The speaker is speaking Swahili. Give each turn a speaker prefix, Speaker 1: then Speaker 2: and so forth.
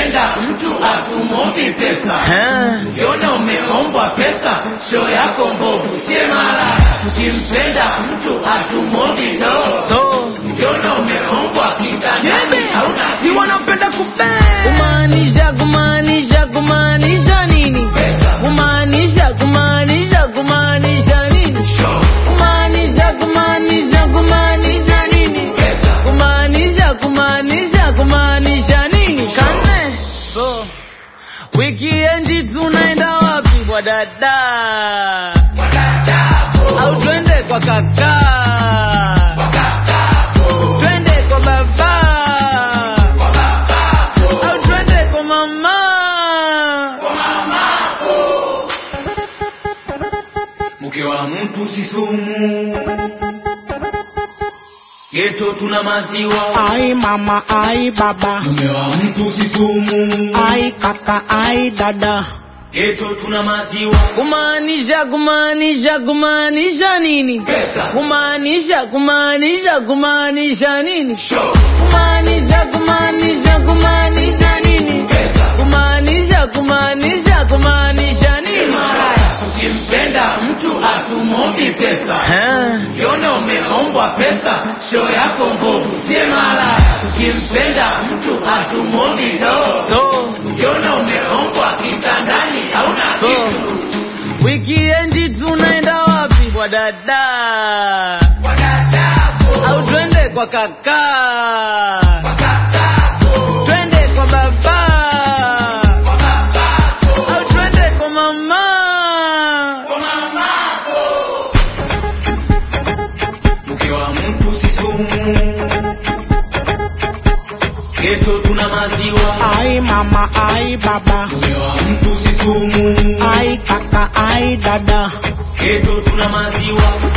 Speaker 1: Ukimpenda mtu atumombi pesa,
Speaker 2: Eh,
Speaker 1: ukiona umeombwa pesa, show yako mbovu, sie mara. Ukimpenda mtu atumombi do,
Speaker 2: so
Speaker 1: ukiona umeombwa kitandani, hauna
Speaker 2: si wanapenda kupe kumaanisha kumaanisha kumaanisha nini
Speaker 1: pesa.
Speaker 2: kumaanisha kumaanisha kumaanisha nini
Speaker 1: Show
Speaker 2: kumaanisha kumaanisha kumaanisha nini
Speaker 1: pesa.
Speaker 2: kumaanisha kumaanisha kumaanisha nini kane so wikiendi tunaenda wapi kwa dada au twende kwa kaka twende kwa baba au twende kwa mama
Speaker 1: Mke wa mtu si sumu, geto tuna maziwa.
Speaker 3: Ai mama, ai baba,
Speaker 1: Mume wa mtu si sumu,
Speaker 3: ai kaka, ai dada.
Speaker 1: geto tuna maziwa.
Speaker 2: kumaanisha kumaanisha kumaanisha nini
Speaker 1: Pesa.
Speaker 2: kumaanisha kumaanisha kumaanisha nini
Speaker 1: Show
Speaker 2: kumaanisha kumaanisha kumaanisha nini
Speaker 1: pesa.
Speaker 2: kumaanisha kumaanisha kumaanisha nini
Speaker 1: Ukimpenda mtu atumombi pesa,
Speaker 2: Eh,
Speaker 1: ukiona umeombwa pesa, show yako mbovu, sie mara. Ukimpenda mtu atumombi do,
Speaker 2: so
Speaker 1: ukiona umeombwa kitandani, hauna
Speaker 2: So.
Speaker 1: kitu.
Speaker 2: wikiendi tunaenda wapi kwa dada au twende kwa kaka twende kwa baba au twende kwa mama
Speaker 1: Mke wa mtu si sumu, geto tuna maziwa.
Speaker 3: Ai mama, ai baba,
Speaker 1: Mume wa mtu si sumu,
Speaker 3: ai kaka, ai dada.
Speaker 1: geto tuna maziwa.